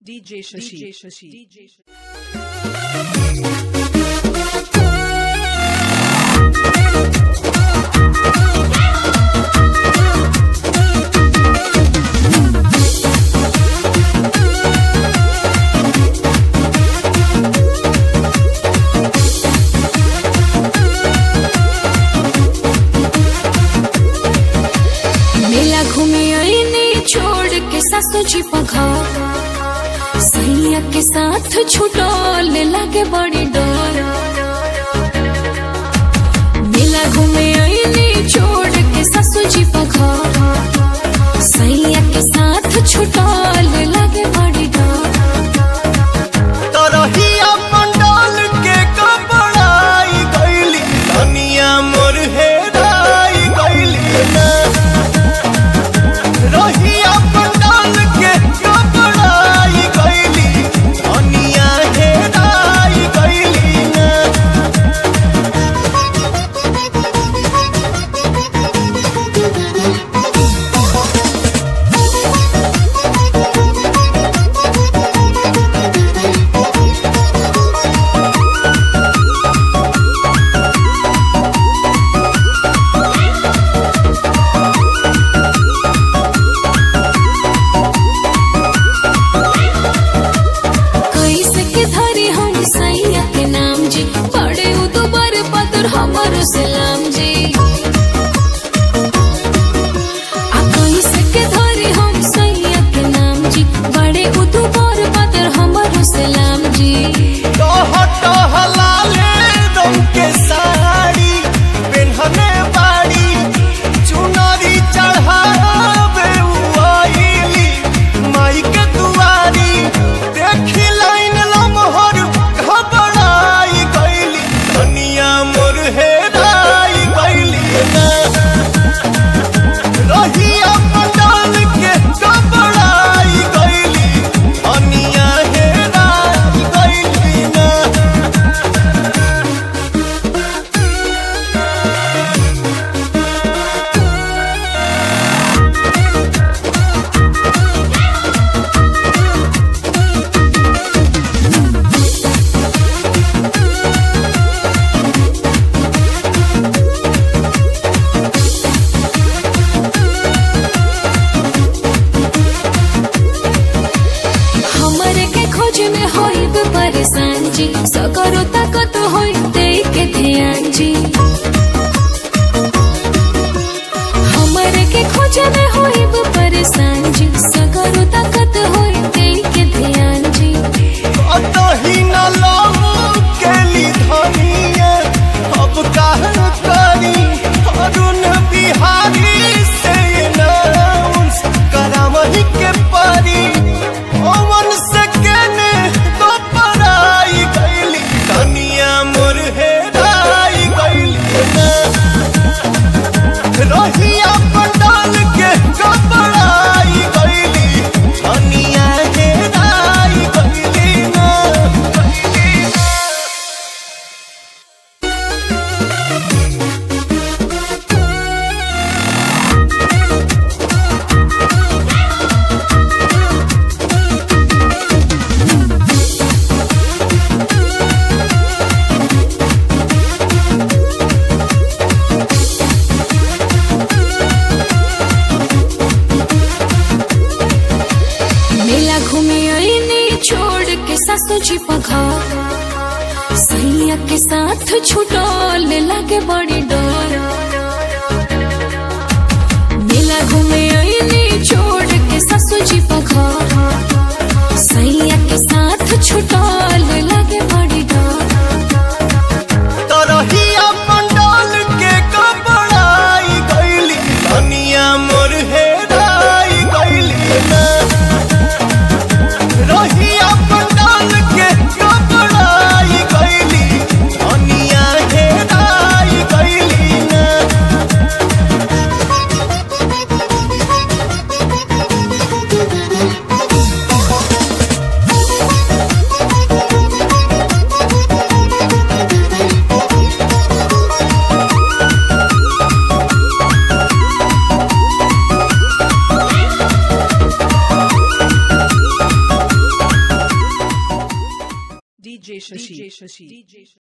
DJ Shashi. DJ Shashi. DJ Shashi. मेला घूमे आईने छोड़ के सासू जी पघार सैया के साथ छुटल लागे बड़ी डर मेला घूमे आईने छोड़ के सासू जी पघार सैया के साथ छुटल लागे बड़ी डर तरहिया पंडाल के कपड़ाई गईली दुनिया मोर हेराई गईली ना रहिया पंडाल के कपड़ाई गईली दुनिया हेराई गईली ना कैसे के धरी हम सैया के नाम जी पड़े उ दुबर पदर हमर सलाम जी आ कैसे के धरी हम सैया के नाम जी बड़े उ दुबर पदर हमर सलाम जी टह टह लाले रंग के साड़ी पेन्हने बाड़ी चुनरी चढ़ावे उआइली माई के दुआरी देखी लाइन लमहर घबराई गईली दुनिया मोर हेराई गईली ना रहिया पंडाल के घबराई गईली दुनिया हेराई गईली ना हमरे के खोज में होइब परेशान जी सकरो ताकत होई दे के ध्यान जी हमरे के खोज में होइब परेशान जी सकरो ताकत होई दे के ध्यान जी अतही न लाऊ केली धनिया अब काहे करी अरुण बिहारी से नाउंस करावही के परी ओवन से केने तो पराई गईली दुनिया मोर हेराई गईली ना रहिया पंडाल के कपड़ाई गईली दुनिया हेराई गईली ना मेला घूमे आईने छोड़ के सासू जी पघार सैया के साथ छुटल लागे बड़ी डर मेला घूमे आईने छोड़ के सासू जी पघार सैया के साथ छुटल लागे बड़ी डर तरहिया पंडाल के कपड़ाई गईली दुनिया मोर हेराई गईली ना रहिया पंडाल के कपड़ाई गईली दुनिया हेराई गईली ना DJ Shashi. DJ Shashi.